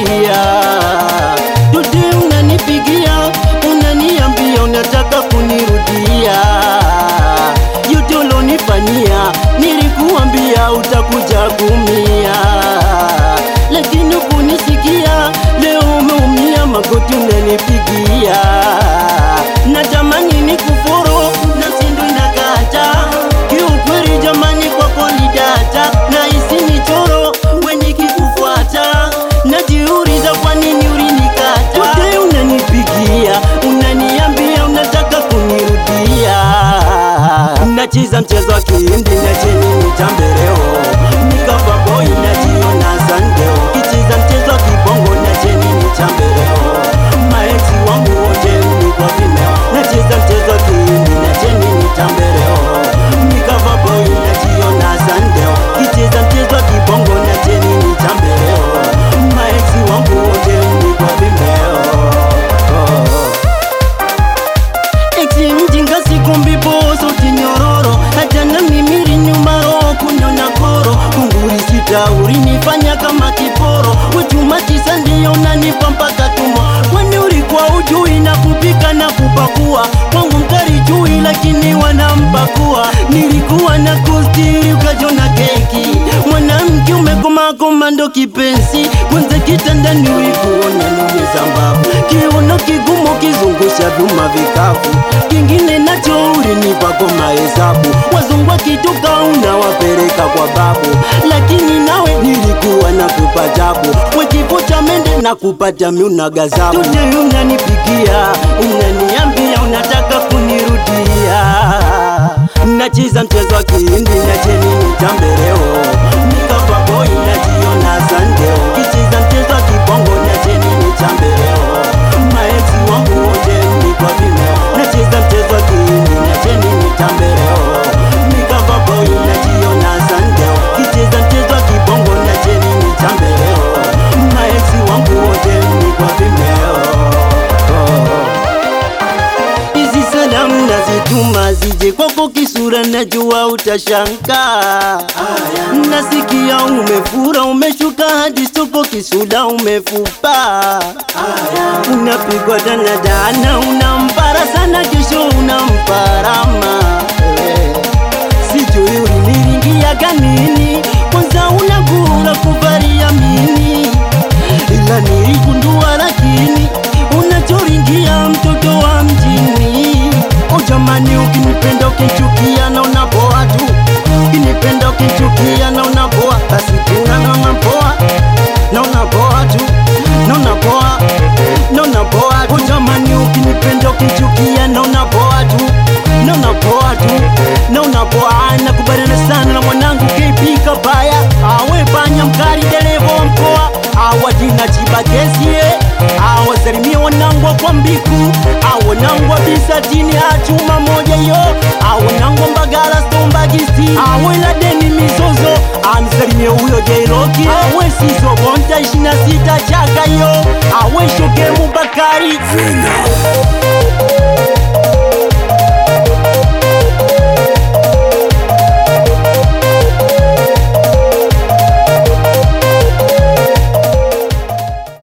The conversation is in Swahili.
kunirudia. Today unanipigia, unaniambia unataka kunirudia. Yote ulonifanyia, nilikuambia utakuja kumia, lakini kunisikia. Leo umeumia, magoti unanipigia. Natamani nikufuru, nafsi ndo inakata kiukweli. Jamani, kwako ni data na isi michoro we nikikufuata, najiuliza kwa nini ulinikata. Today unanipigia, unaniambia unataka kunirudia. Nacheza mchezo wa kihindi na cheni mitambeleo, nikava boy najiona sandeo, kicheza mchezo wa kibongo na cheni mitambeleo, maeti wangu wote mnikwa vimeo, nacheza mchezo wa kihindi na cheni mitambeleo, nikava boy najiona sandeo, kicheza mchezo wa kibongo na cheni mitambeleo, maeti wangu wote mnikwa vimeo oh. Eti mjinga sikumbi bozo tinyororo hata na mimiri nyuma roho kunyona koro kunguri sitauri nifanya kama kiporo wechuma tisa ndiyo unanipa mpaka tumo kwani ulikuwa ujui na kupika na kupakua kwangu mkari jui lakini wanampakua nilikuwa na kustiri ukajona keki mwanamke umekoma komando kipenzi kwanza kitandani ulikuona niwe sambabu kiuno kigumu kizungusha vyuma vikavu kingine nacho ulinipa kwa mahesabu wazungwa kitoka unawapeleka kwa babu lakini nawe nilikuwa na kupa jabu wekipo cha mende na kupata miuna gazabu Tote unanipigia unaniambia unataka kunirudia nacheza mchezo wa kihindi nacheni mitambeleo nikapa boy najiona sandeo kicheza mchezo wa kibongo nacheni mitambeleo maezi wangu wote mnikwa vimeo nacheza mchezo wa kihindi nacheni mitambeleo nikapa boy najiona sandeo kicheza mchezo wa kibongo nacheni mitambeleo maezi wangu wote mnikwa vimeo oh. Hizi salamu nazituma zije kwako kisura, najua utashangaa. Nasikia umefura, umeshuka hadi soko, kisura umefupa. Unapigwa danadana, unampara sana, kesho unamparama. Eh, Sijui uliniringia nini, kwanza unagura kuvalia mini ila niligundua lakini unachoringia mtoto wa mjini. O jamani, ukinipenda ukichukia na unapoa tu, ukinipenda ukichukia na unapoa, basi tena na unapoa na unapoa tu na unapoa na unapoa tu. O jamani, ukinipenda ukichukia na unapoa tu na unapoa tu na unapoa. Nakubaliana sana na mwanangu KP Kabaya, awe panya mkali dereva wa mkoa awadina chibagezie awasalimie wanangwa kwa mbiku awanangwa bisatini achuma moja yo awanangwa mbagala stombagisi aweladeni mizozo amsalimie huyo jairoki awe sizo bonta ishina sita chaka yo awe shokemu bakari Vena